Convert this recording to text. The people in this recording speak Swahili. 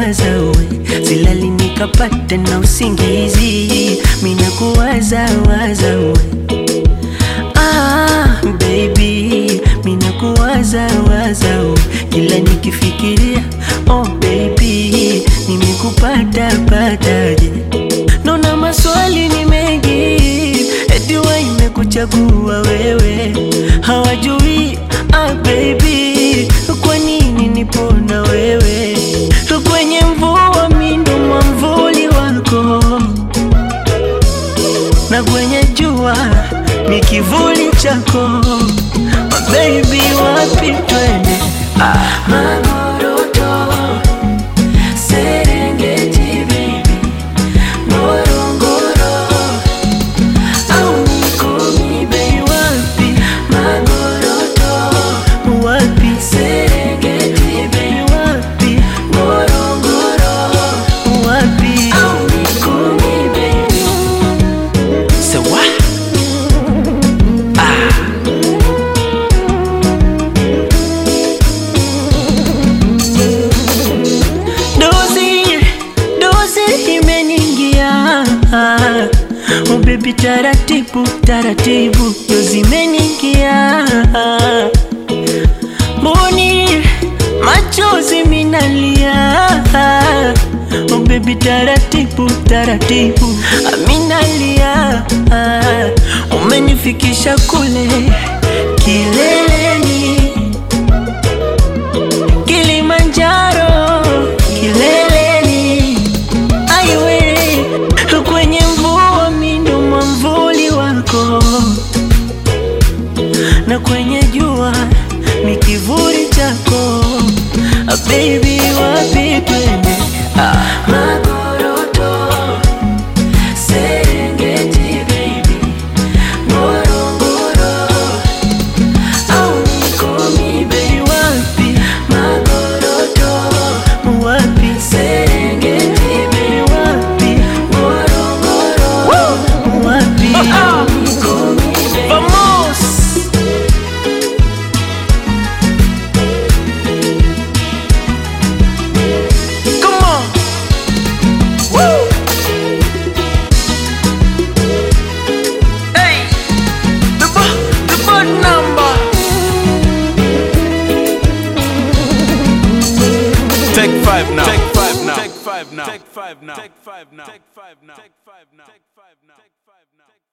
minakuwaza we silali nikapata na usingizi minakuwaza waza we ah, baby minakuwaza waza we kila nikifikiria oh baby nimekupata pataje naona maswali ni mengi eti wa imekuchagua wewe hawajui ah, baby kwa nini nipo na wewe kwenye mvua mindo mwamvuli wako na kwenye jua ni kivuli chako My baby wapi twende ah. Magoroto, Serengeti baby, Ngorongoro au Mikumi bei wapi? Magoroto wapi? Serengeti bei wapi? Ngorongoro wapi? au Mikumi bei So what? Dozi, dozi imeningia Oh baby taratibu, taratibu Dozi imeningia Mboni, machozi minalia Oh baby taratibu, taratibu Aminalia Umenifikisha kule kileleni Kilimanjaro kileleni, aiwe kwenye mvua mindo mwamvuli wako, na kwenye jua ni kivuli chako. Ah, baby wapi twende? Ah. Magoroto, Serengeti baby, Ngorongoro au Mikumi bei wapi? Magoroto wapi? Serengeti bei wapi? Ngorongoro wapi? Mikumi bei Vamos! Come on! Woo! Hey! The bo- the board number! Take five now. Take five now. Take five now. Take five now. Take five now. Take five now. Take five now. Take five now.